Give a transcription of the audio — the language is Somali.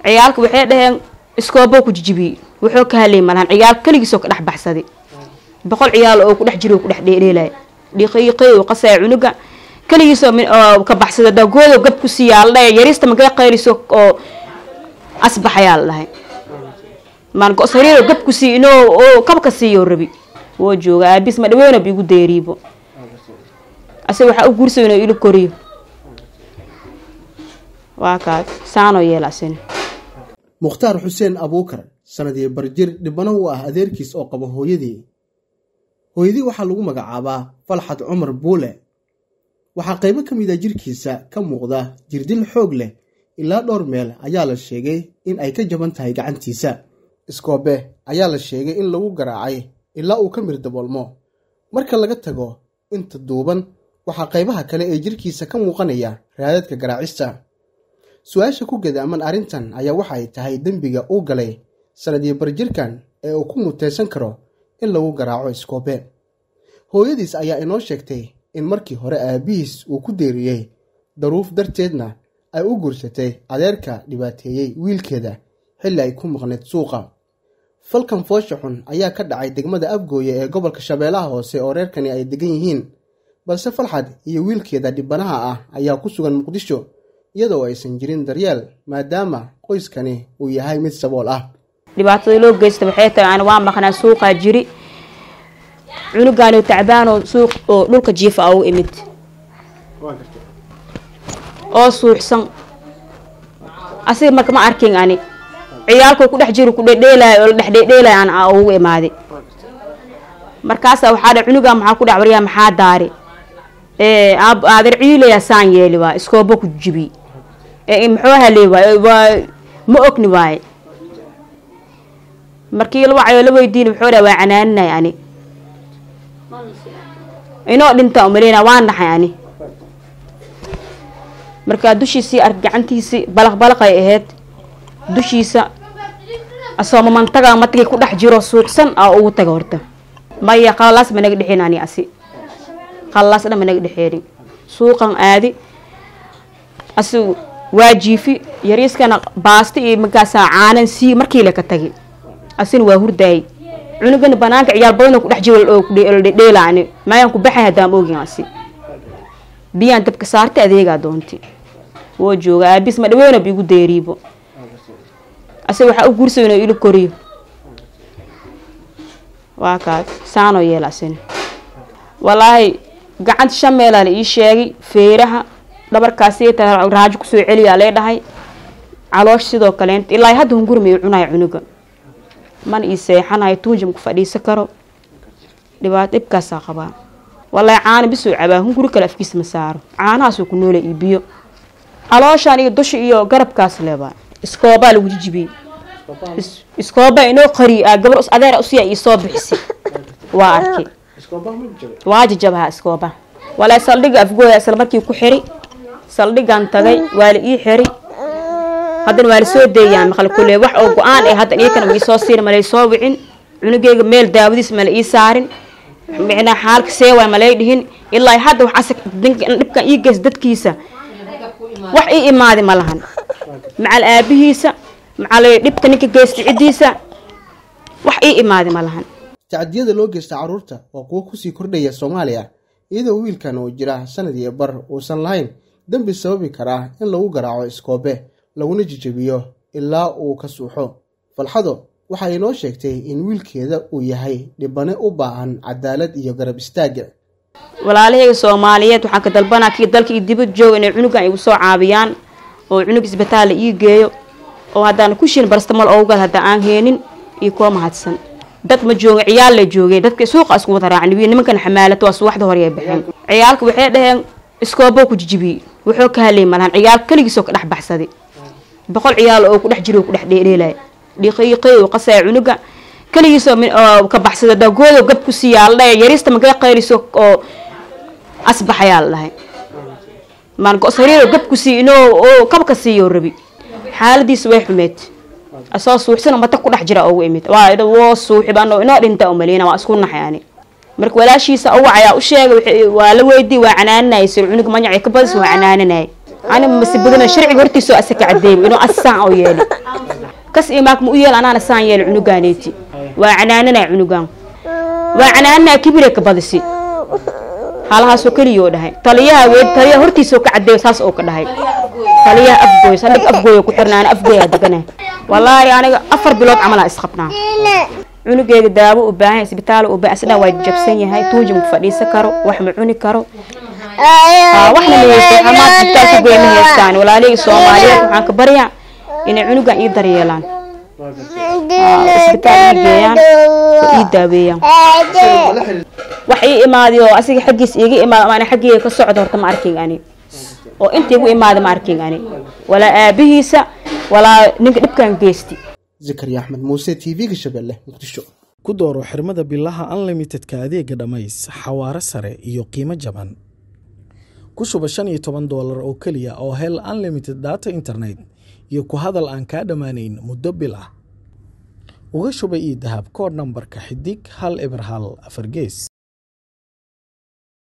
ciyaalka waxay dhaheen iskooboo ku jijibiyey wuxuu ka halay malahan ciyaal keligiisoo ka dhex baxsaday boqol ciyaal oo ku dhex jiro ku dhex dheedheelay dhiiqiiqii uu qasaya cunuga keligiisoo ka baxsada dagoodo gab ku siiyaa la dhahay yarista magay qayliso oo asbaxayaa la dhahay maan go-sariiro gab ku sii inoo oo kabka siiyo rabi woo jooga aabis ma dhaweena ba igu deeriibo ase waxaa u guursa inuu ilo koriyo waa kaas saanoo yeelasin mukhtaar xuseen abuukar sanadii barjir dhibano u ah adeerkiis oo qaba hooyadii hooyadii waxaa lagu magacaabaa falxad cumar buule waxaa qaybo ka mid a jirkiisa ka muuqda jirdil xoog leh ilaa dhowr meel ayaa la sheegay in ay ka jaban tahay gacantiisa iskoobe ayaa la sheegay in lagu garaacay ilaa uu ka mir daboolmo marka laga tago inta duuban waxaa qaybaha kale ee jirkiisa ka muuqanaya raadadka garaacista su-aasha ku gadaaman arrintan ayaa waxa ay tahay dembiga uu galay sanadii barjirkan ee uu ku muteysan karo in lagu garaaco iskoobe hooyadiis ayaa inoo sheegtay in markii hore aabihiis uu ku deeriyey daruuf darteedna ay u guursatay adeerka dhibaateeyey wiilkeeda xilli ay ku maqneyd suuqa falkan foosha xun ayaa ka dhacay degmada afgooye ee gobolka shabeellaha hoose oo reerkani ay degan yihiin balse falxad iyo wiilkeeda dhibanaha ah ayaa ku sugan muqdisho iyadoo aysan jirin daryeel maadaama qoyskani uu yahay mid sabool ah dhibaatada loo geysta waxay tahay aan waa maqnaa suuqaa jiri cunugaanoo tacbaanoo suuq oo dhulka jiifa a u imid oo suuxsan asiga marka ma arkin ani ciyaalkoo ku dhex jiro ku dhedheelaayo oo la dhex dhedheelaayo aan a ugu imaaday markaasaa waxaa dha cunugaa maxaa ku dhex waryaa maxaa daari aadeer ciilaya saan yeeli waay iskoobo ku jibi muxuu haley waay waa ma ogni waaye markii la wacayo la weydiin wuxuu dha waa canaaninay ani inoo dhinta umaleyna waa naxay ani markaa dushiisii ark gacantiisii balaq balaqay ahayd dushiisa asoo mamantaga matagii ku dhex jiro suuqsan aa ugu taga horta maya qalalaas ma naga dhexeen ani asi qalalaas dhan ma naga dhexeeni suuqan aadi asi waa jiifi yariiskana baasta iyo markaasaa caanan sii markii le ka tagi asina waa hurdaayay cunugana banaanka ciyaal badan ku dhex jiro dhedheelaani maayaan ku baxay haddaan ogin asi biyaan dabka saartay adeegaa doonti woo jooga aabis ma dhaweena ba igu deeriibo ase waxaa u guursa inuu ilo koriyo waa kaas saanoo yeelasin walaahi gacanta shan meelaa la ii sheegay feeraha dhabarkaasi raajo kusoo celiyaa lee dhahay caloosh sidoo kaleent ilaa hadda hungurmay cunaya cunuga mana ii seexanayo tuunjam ku fadhiisan karo dhibaato dhibkaasaa qabaa walaahi caana bisoo cabaa hunguri kale afkiisa ma saaro caanahaasoo ku noola iyo biyo calooshaan iyo dusha iyo garabkaas leebaa iskoobaa lagu jijibiyey iskooba inoo qari gabar adeer usiya ii soo bixisi waa arkay waa jajabaha iskooba walaa saldhiga afgooya isla markii ku xiri saldhigan tagay waa la ii xiri haddana waa la soo deeyaa maqal kule wax oo go-aan eh haddan iyakana ma iisoo siin malay soo wicin cunugeyga meel daawadiis mala ii saarin micnaa xaalka seewaay malay dhihin ilaa hadda wax asag dhibkan ii geys dadkiisa wax ii imaadi ma lahan macal aabihiisa macal dhibka ninka geysta ciddiisa wax ii imaadi ma lahan tacadiyada loo geysta carruurta waa kuwo kusii kordhaya soomaaliya iyadoo wiilkan oo jira sanad iyo bar uusan lahayn dembi sababi karaa in lagu garaaco iskoobe laguna jijabiyo ilaa uu ka suuxo falxado waxa ay noo sheegtay in wiilkeeda uu yahay dhibane u baahan cadaalad iyo garab istaaga walaalahayga soomaaliyeed waxaan ka dalbanaa kii dalka iyo dibad jooga inay cunugan igu soo caabiyaan oo cunug isbitaal la ii geeyo oo haddaan kushin barstamal oogad hadda aan heenin iyo kuwa mahadsan dad ma jooga ciyaal la joogay dadka suuqa isku wada raacni wiil nimankan xamaalata waa suwaxda hore ay baxeen ciyaalka waxay dhaheen iskoobo ku jijibiyey wuxuu ka halay malahan ciyaal keligiisoo ka dhex baxsaday boqol ciyaal oo ku dhex jiro ku dhex dheedheelaya dhiiqiiqii uu qasaya cunuga keligiisoo ka baxsada dagoodo gab ku siiyaa la dhahay yarista magay qayliso oo asbaxayaa la dhahay maan go-sariiro gab ku sii inoo oo kabka siiyo rabi xaaladiisa way xumeed asoo suuxsan mata ku dhex jira ugu imid waa woo suuxib ano inoo dhinta umaleyna waa isku naxay ani marka walaashiisa uwac ayaa u sheegay waa la weydii waa canaaninayay sir cunug manyac ka badis waa canaaninayay ani mase badana sharciga hortiisoo asaka cadeeyay inuu asaan oo yeeli kas imaak ma u yeel anaana saan yeel cunugaaneeti waa canaananaa cunugaan waa canaananaa kibire ka badisi halahaasoo keliyoo dhahay taliyaha we taliyaha hortiisoo ka cadeeyo saas oo ka dhahay taliyaha afgooy saldhig afgooya ku xirnaana afgooyaa deganahay wallaahi aniga afar bilood camalaa isqabnaa cunugeega daawo u baahan isbitaal u baahan asna waa jabsan yahay tuuji ma fadhiisan karo wax ma cuni karo waxna ma haysto xamaad isbitaal ku geey ma haystaan walaalihii soomaaliyeed waxaan ka baryaa inay cunugan ii daryeelaan isbitaal ii geeyaan oo ii daaweeyaan wax ii imaaday oo asiga xaggiis iiga imaado ama xaggeyga ka socdo horta ma arkin ani oo inta igu imaaday ma arkin ani walaa aabihiisa walaa ninka dhibkan geysti zakariya axmed muuse t v-ga shabeelle muqdisho ku dooro xirmada bilaha unlimitedka adeega dhammays xawaare sare iyo qiimo jaban ku shuba shan iyo toban doolar oo keliya oo hel unlimited data internet iyo ku hadal aan kaa dhammaanayn muddo bil ah uga shuba ii dahab koodh nambarka xidig hal eber hal afar gees